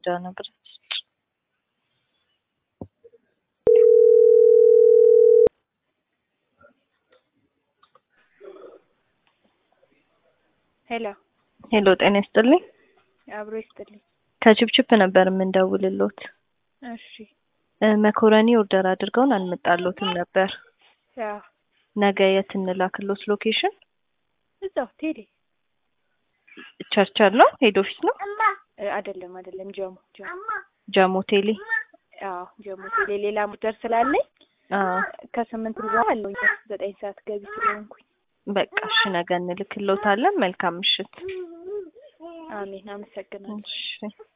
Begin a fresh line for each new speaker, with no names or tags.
ኪዳነ ምህረት
ሄሎ
ሄሎ ጤና ይስጥልኝ
አብሮ ይስጥልኝ።
ከችፕችፕ ነበር የምንደውልሎት
እሺ
እ መኮረኒ ኦርደር አድርገውን አልመጣሎትም ነበር
ያው
ነገ የት እንላክሎት ሎኬሽን
እዛው ቴሌ
ቸርቸር ነው ሄድ ኦፊስ ነው
እ አይደለም አይደለም ጀሞ ጀሞ
ጃሞ ቴሌ
አዎ ጀሞ ቴሌ ሌላ ሙደር ስላለኝ
አ
ከስምንት በኋላ አለኝ ዘጠኝ ሰዓት ገቢ ስለሆንኩኝ
በቃ እሺ ነገ እንልክሎታለን መልካም ምሽት
አሜን አመሰግናለሁ
እሺ